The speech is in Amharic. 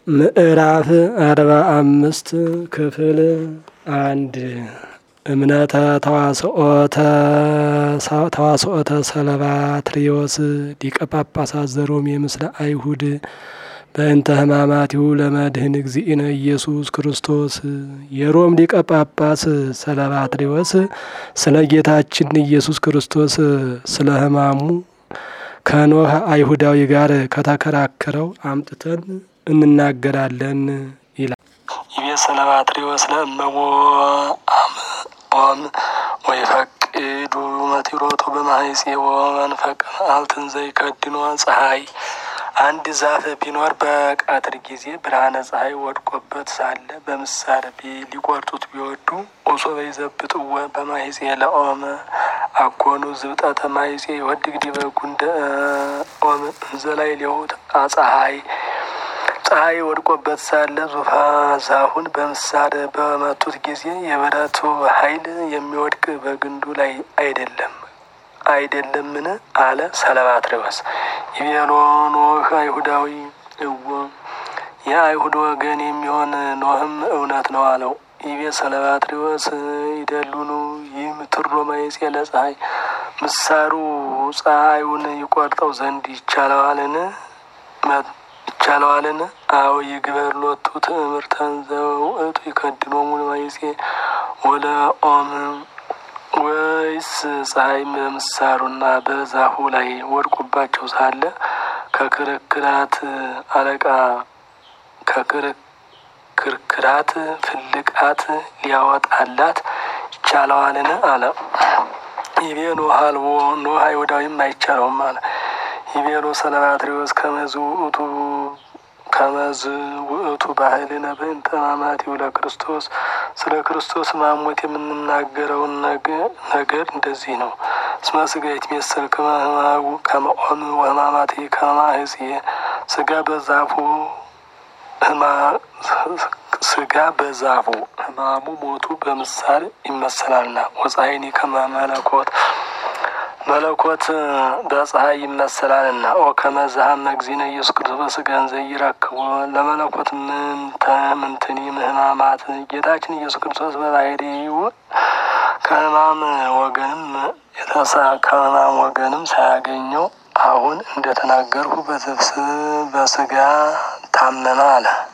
ምዕራፍ አርባ አምስት ክፍል አንድ እምነተ ተዋስኦተ ሰለባትሪዎስ ሊቀ ጳጳሳት ዘሮሜ ምስለ አይሁድ በእንተ ሕማማቲሁ ለመድህን እግዚእነ ኢየሱስ ክርስቶስ። የሮም ሊቀ ጳጳስ ሰለባትሪዎስ ስለ ጌታችን ኢየሱስ ክርስቶስ ስለ ሕማሙ ከኖህ አይሁዳዊ ጋር ከተከራከረው አምጥተን እንናገራለን ይላል። ይቤ ሰለባትሪዎስ ለእመቦ ኦም ወይፈቅዱ መቲሮቱ በማይጼ ወመንፈቅ መዓልትን ዘይከድኖ ፀሐይ አንድ ዛፍ ቢኖር በቀትር ጊዜ ብርሃነ ፀሐይ ወድቆበት ሳለ በምሳር ሊቆርጡት ቢወዱ ኦሶበ ይዘብጥወ በማይጼ ለኦመ አኮኑ ዝብጠተ ማይጼ ይወድግ ዲበ ጉንደ ኦም እንዘላይ ሊሆት ፀሐይ ፀሐይ ወድቆበት ሳለ ዙፋ ዛፉን በምሳር በመቱት ጊዜ የብረቱ ኃይል የሚወድቅ በግንዱ ላይ አይደለም አይደለምን? አለ ሰለባትሪዎስ። ይቤሎ ኖህ አይሁዳዊ እወ የአይሁድ ወገን የሚሆን ኖህም እውነት ነው አለው። ይቤ ሰለባትሪዎስ ይደሉኑ ይህም ትሮ ማይጼ ለፀሐይ ምሳሩ ፀሐዩን ይቆርጠው ዘንድ ይቻለዋልን? ይቻለዋልን? አዎ ይግበር ሎቱ ትእምርተን ዘውእቱ ይከድኖሙ ማይጼ ወለ ኦም ወይስ ፀሐይ በምሳሩና በዛፉ ላይ ወድቁባቸው ሳለ ከክርክራት አለቃ ከክርክራት ፍልቃት ሊያወጣላት ይቻለዋልን? አለ። ይቤ ኖህ አልቦ ኖህ አይሁዳዊም አይቻለውም አለ። ይቤሎ ሰለባትሪዎስ ከመዝ ውእቱ ከመዝ ውእቱ ባህልነ በእንተ ሕማማቲሁ ለክርስቶስ ስለ ክርስቶስ ማሞት የምንናገረውን ነገር እንደዚህ ነው። እስመ ስጋ ይትሜሰል ከመ ሕማሙ ከመ ኦም ወሕማማቲ ከመ ማኅጽየ ስጋ በዛፉ ስጋ በዛፉ ሕማሙ ሞቱ በምሳር ይመሰላልና ወፀሐይኒ ከመ መለኮት መለኮት በፀሐይ ይመሰላልና ኦ ከመዛሃም እግዚእነ ኢየሱስ ክርስቶስ በስጋን ዘይረክቦ ለመለኮት ምንትኒ ሕማማት ጌታችን ኢየሱስ ክርስቶስ በባህሪው ከሕማም ወገንም የተሳ ከሕማም ወገንም ሳያገኘው አሁን እንደተናገርሁ በስጋ ታመመ አለ።